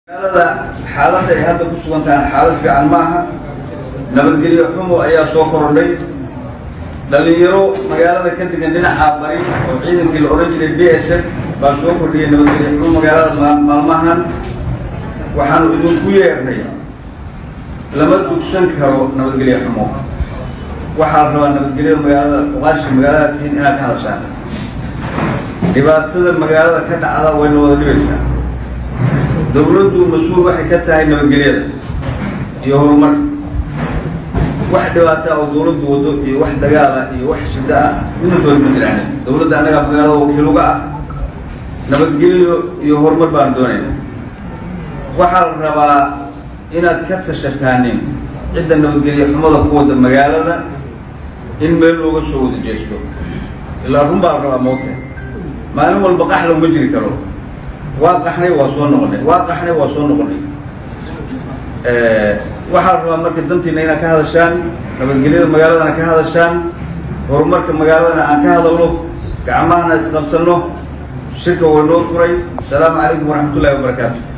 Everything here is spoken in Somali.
magaalada xaaladda ay hadda ku sugan tahay xaalad fiican ma aha nabadgelyo xumo ayaa soo korodhay dhalinyaro magaalada ka degan dhinaca bari oo ciidankii la odhan jiray b s f baa soo kordhiyay nabadgelyo xumo magaalada maalmahan waxaanu idinku yeernay lama dugsan karo nabadgelyo xumo waxaa la rabaa nabadgelyada magaalada oqaashi magaalada tihiin inaad ka hadashaan dhibaatada magaalada ka dhacda wayna wada dhibaysaa dawladdu mas-uul waxay ka tahay nabadgelyada iyo horumarka wax dhibaata oo dawladdu wado iyo wax dagaala iyo wax shida ah midnatood ma jiraan dawladda annagaa magaalada wakiiluga ah nabadgelyo iyo horumar baan doonayna waxaa la rabaa inaad ka tashataanin cidda nabadgelyo xumada ku wada magaalada in meel looga soo wada jeesto ilaa run baa la rabaa moogta maalin walba qax laguma jiri karo waa qaxnay waa soo noqonay waa qaxnay waa soo noqonay waxaa la rabaa marka dantiina inaad ka hadashaan nabadgelyada magaaladana ka hadashaan horumarka magaaladana aan ka hadalno gacmahana isqabsanno shirka way noo furay asalaamu calaykum waraxmat ullahi wabarakaatu